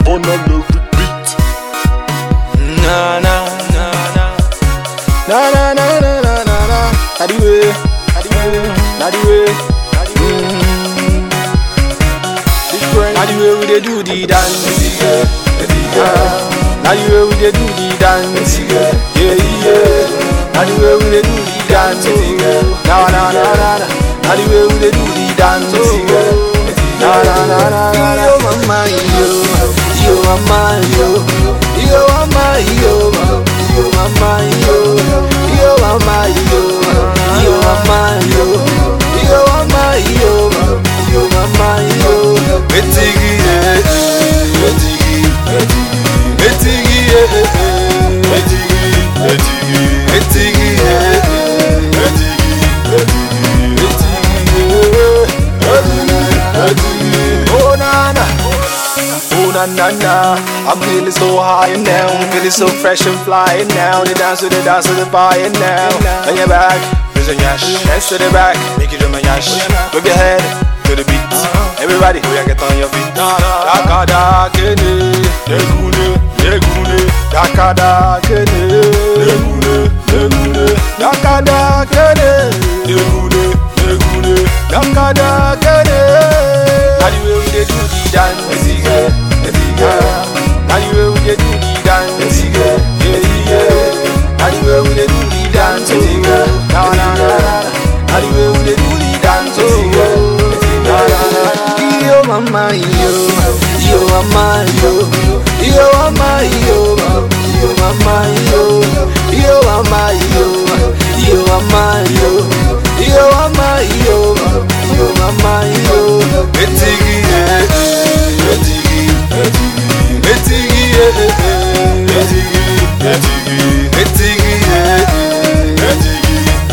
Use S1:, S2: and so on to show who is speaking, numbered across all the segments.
S1: on a every beat.
S2: Na na na na na na na na na na na. Na the way, na the way, na the way, na the way. Mm. Different. Na the way we dey do the dance. Yeah. Na the way we dey do the dance. Yeah, yeah. Na the way we dey do the dance. Oh. Na na na na na. Na the way we dey do the dance. Oh. Na na na na na. Yo mama yo, yo mama yo, yo mama yo, yo mama yo, yo mama yo, yo mama yo, yo mama yo, yo mama yo. Etigi eh, etigi, etigi eh, etigi, etigi, etigi eh, etigi, etigi, oh na na. Oh na na na, I'm feeling so high now, I'm feeling so fresh and flying now. The dance to the dance to the fire now. On your back, there's a yash. Dance to the back, make you do my yash. Move your head to the beat. Everybody, we get on your feet. Daka da kene, negune, negune. Daka da kene, negune, negune. Daka da kene, negune, negune. Daka da kene. Now the way we dey do the dance, yeah, yeah. Now the way we dey do the dance, yeah, yeah. Now the way we dey do the dance, oh, yeah. Na na na na. Now the way we dey do the dance, oh, yeah. Na na na na. Yo mama yo, yo mama yo, yo mama yo, yo mama yo, yo mama yo, yo mama yo, yo mama yo, yo mama yo. Etigi eh, etigi, etigi, etigi eh, etigi, etigi, etigi eh, etigi,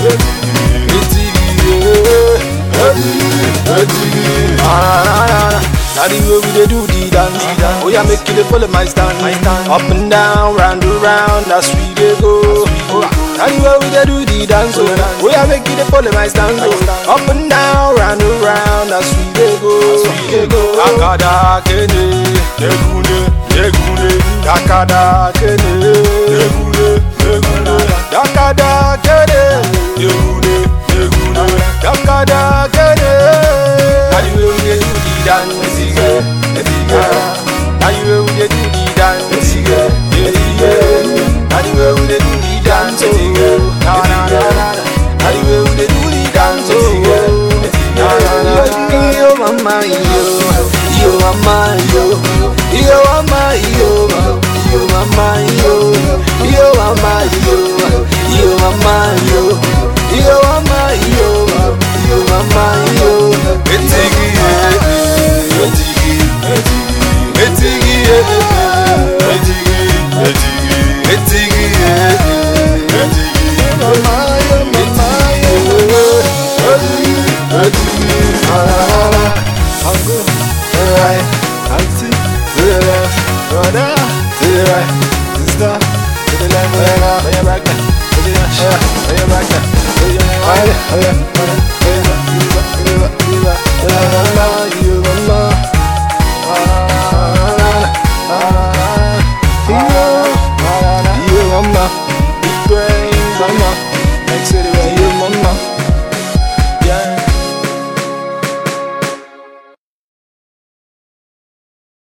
S2: etigi, etigi eh, etigi. Ah, na, na, na. Now the way we dey do the dance, oh yeah, make you dey follow my stand, up and down, round and round, that's we dey go. Now the way we dey do the dance, oh, oh yeah, make you dey follow my stand, oh, up and down, round and round, that's we dey go. Dakada kene, negune, negune, dakada kene, negune, negune, dakada kene, negune, negune, dakada kene. Now the way we dey do the dance, yeah, yeah. Now the way we dey do the dance, yeah, yeah. Now the way we dey do the dance, oh, yeah. Na na na na. Now the way we dey do the dance, oh, yeah. Na na na na. Yo mama yo, yo mama yo, yo mama yo, yo mama yo, yo mama yo, yo mama yo, yo mama yo, yo mama yo. Etigi eh, etigi, etigi, etigi eh, etigi, etigi, etigi eh, etigi. Mama yo, mama yo, etigi, etigi. Ah, la, la, la. I'm good. To the right, auntie. To the left, brother. To the right, sister. To the left, oh yeah, now. Oh yeah, back there. To the left, oh yeah, oh yeah, back there. Oh yeah, oh yeah, oh yeah, oh yeah. Oh yeah, oh yeah, oh yeah, oh yeah, oh yeah.